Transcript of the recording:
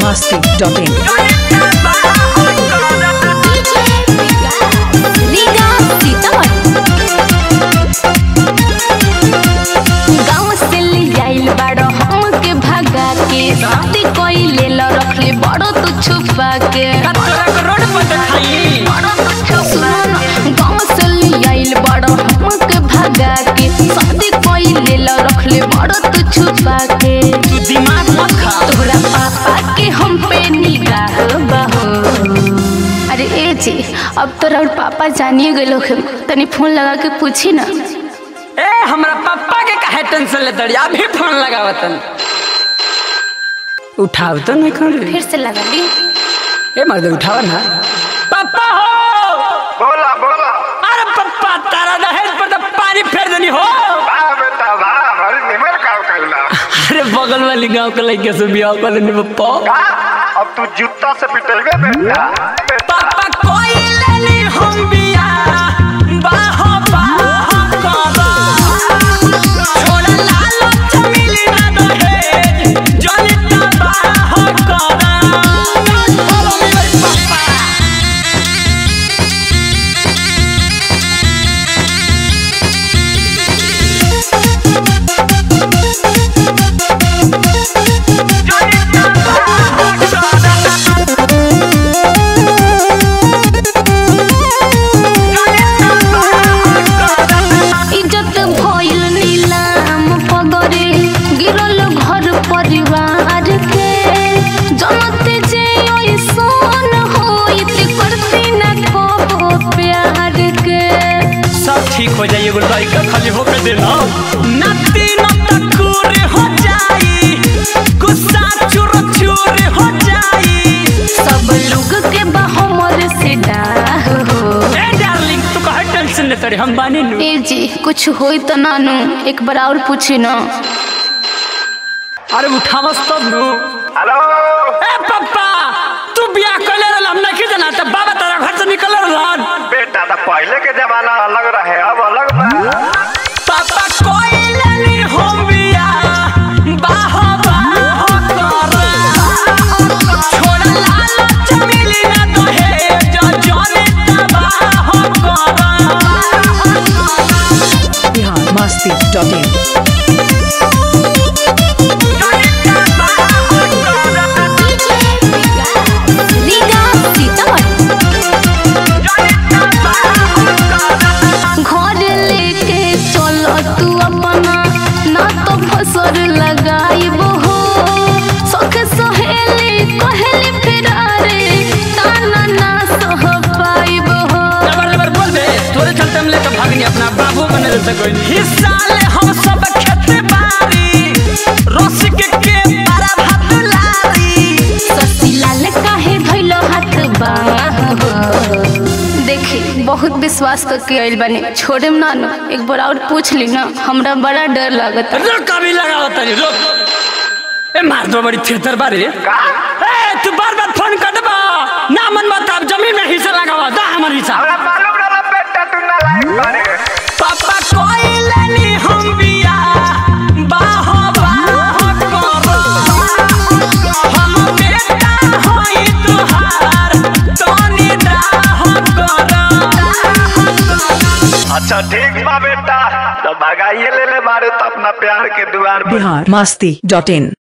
biharmasti.in गाँव से ले आइल बाड़ो हमके भगा के शादी कइले ल रखले बड़ो तू छुपा के गाँव से ले आइल बाड़ो हमके भगा के शादी कइले ल रखले बड़ो तू छुपा के तोहरा पापा के हम पे निगाह बहो अरे ए जी अब तोरा और पापा जानिए गए लोग तनी फोन लगा के पूछी ना ए हमरा पापा के काहे टेंशन लेत रही अभी फोन लगावतन उठाव तो नहीं कर फिर से लगा ली ए मर्द उठाव ना पापा हो बोला बोला अरे पापा तारा दहेज पर तो पानी फेर देनी हो वाह बेटा वाह बड़ी निमर काम करला अरे बगल वाली गांव के लड़के से बियाह कर लेनी पप्पा का अब तू जूता से पिटेबे बेटा बेटा पापा कोई लेनी हम बियाह बाहो बाहो करा छोड़ा लालो चमिली ना दहेज जलिता बाहो करा बोलो मेरे पापा इज्जत भइल नीलाम पगरे गिरल घर परिवार के जनते जे ऐसन होइत करती ना कबो प्यार के सब ठीक हो जाइए एगो लड़का खाली होके देना नती नतकुर हो जाई गुस्सा चुर चुर हो जाई सब लोग के हमर से डाह हो ए डार्लिंग तू कहे टेंशन ले तड़े हम बानी नु ए जी कुछ होई तो नानू एक बार और पूछी ना अरे उठावस तब नु हेलो ए पापा तू बियाह कर ले हम नहीं जाना तब बाबा तेरा घर से निकल रहन बेटा तो पहले के जमाना अलग रहे अब अलग बा पापा कोई लेनी हम बियाह बाहो बाहो कर छोड़ा लालो चमिली ना दहेज जले तबाह कर biharmasti.in घर लेके चलो तू अपना ना तो फसर लगाइब हो सख सहेली कहली फिरारे ताना ना सह पाइब हो लबर लबर बोल बे तोरे चलते हम लेके भागनी अपना बाबू बने रह सकोई हिस्सा ले हम सब खेते बारी रस के के पारा भात लारी ससीलाल काहे धइलो हाथ बाह देखी बहुत विश्वास करके आइल बानी छोड़े ना ना एक बार और पूछ ली ना हमरा बड़ा डर लागत रुक कभी लगाओ तनी रुक ए मार दो बड़ी थिएटर बारे का ए तू बार बार फोन कर देबा ना मन मत अब जमीन में हिस्सा लगावा दा हमर हिस्सा हमरा मालूम रहला बेटा तू ना लायक बारे पापा कोई लेनी हम बिया बाहो बाहो करो हम बेटा होई तुहार तोनी दाहो करो अच्छा ठीक बा बेटा तो भगाइए ले ले मारे तो अपना प्यार के दुआर पर biharmasti.in